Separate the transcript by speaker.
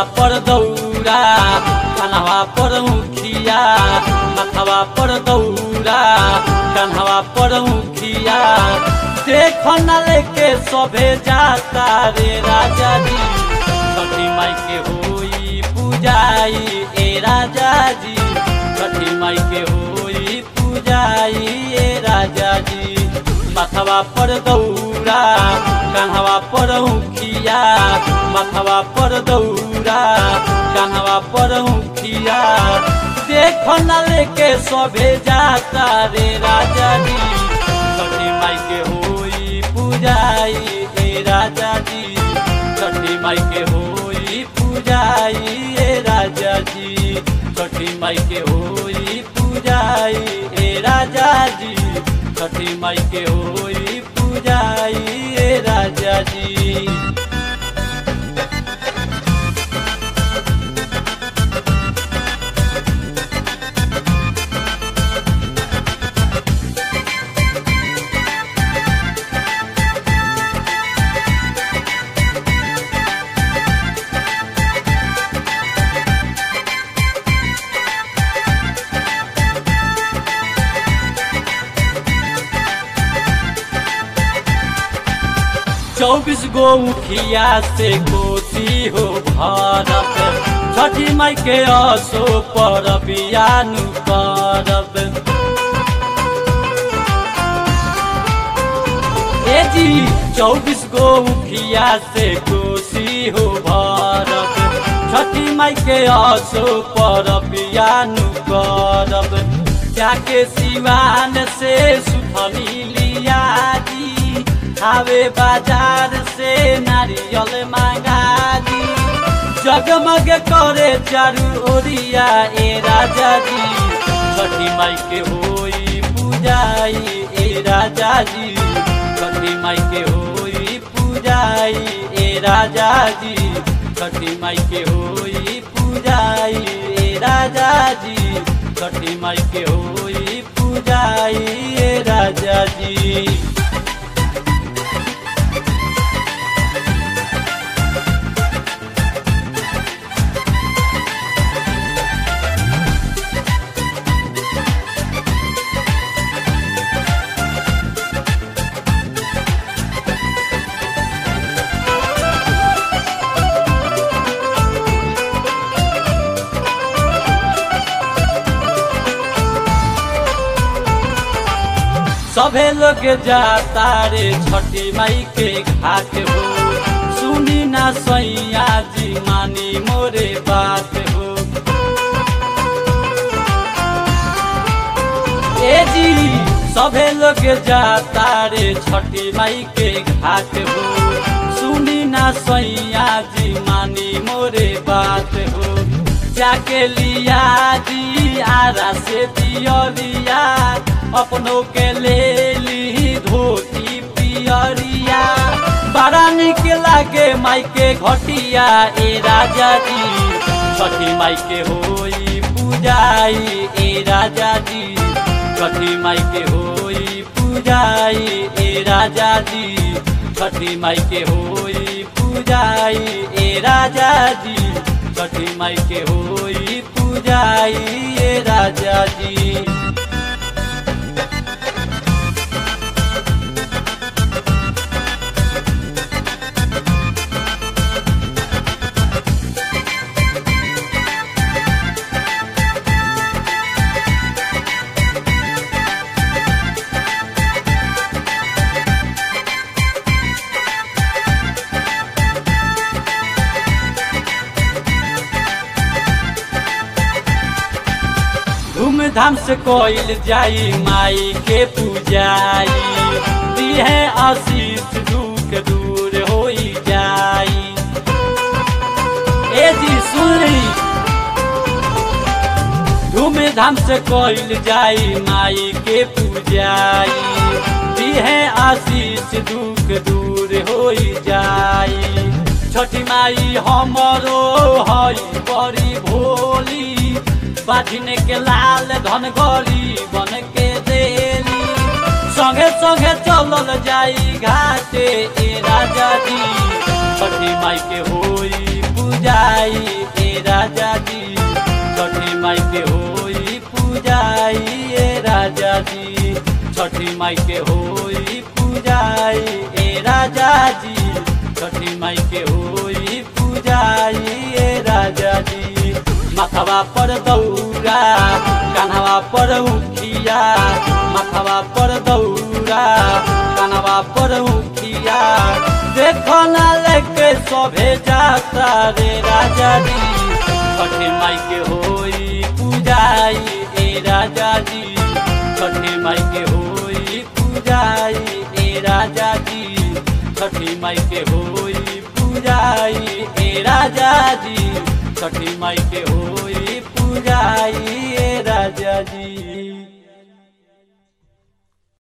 Speaker 1: पर दौरा कन्हवा पर मुखिया माथवा पर दौरा कन्हवा पर मुखिया देख न लेके सभे जाता रे राजा जी छठी माई के होई पूजाई ए राजा जी छठी माई के होई पूजाई ए राजा जी माथवा पर दौरा कान्हवा पर मुखिया माथवा पर दौरा कान्हवा पर मुखिया देख न लेके सभे जाता रे राजा जी छठी माई के होई पूजाई ए राजा जी छठी माई के होई पूजाई ए राजा जी छठी माई के होई पूजाई ए राजा जी छठी माई के होई पूजाई ए राजा जी चौबीस गो मुखिया से कोसी हो भारत छठी माई के असो पर बियानु करब ए जी चौबीस गो मुखिया से कोसी हो भारत छठी माई के असो पर बियानु करब जाके सिवान से सुथनी लिया दी आवे बाजार से नारियल मांगा दी जगमग करे चारू ओरिया ए राजा जी छठी माई के होई पूजाई ए राजा जी छठी माई के होई पूजाई ए राजा जी छठी माई के होई पूजाई ए राजा जी छठी माई के होई पूजाई ए राजा जी सभे लोग जाता रे छठी माई के घाट हो सुनी ना सैया जी मानी मोरे बात हो ए जी सभे लोग जाता रे छठी माई के घाट हो सुनी ना सैया जी मानी मोरे बात हो जाके लिया जी आरा से दियरिया अपनों के ले ली धोती पियरिया बड़ा निक लागे माई के घटिया ए राजा जी छठी माई के होई पूजाई ए राजा जी छठी माई के होई पूजाई ए राजा जी छठी माई के होई पूजाई ए राजा जी छठी माई के होई पूजाई ए राजा जी धूमधाम से कोइल जाई माई के पूजाई दिहे आशीष दुख दूर होई जाई ए जी सुनी धूमधाम से कोइल जाई माई के पूजाई दिहे आशीष दुख दूर होई जाई छठी माई हमरो हई बड़ी भोली बाधिने के लाल धन गली बन के देली संगे संगे चलल जाई घाटे ए राजा जी छठी माई के होई पूजाई राजा जी छठी माई के होई पूजाई ए राजा जी छठी माई के होई पूजाई ए राजा जी छठी माई के होई पूजाई ए राजा जी मथवा पर दौरा कान्हवा पर उखिया मथवा पर दौरा कान्हवा पर उखिया देखो ना लेके सभे जाता रे राजा जी छठी माई के होई पूजाई ए राजा जी छठी माई के होई पूजाई ए राजा जी छठी माई के होई पूजाई ए राजा जी छठी माई के होई पूजाई ए राजा जी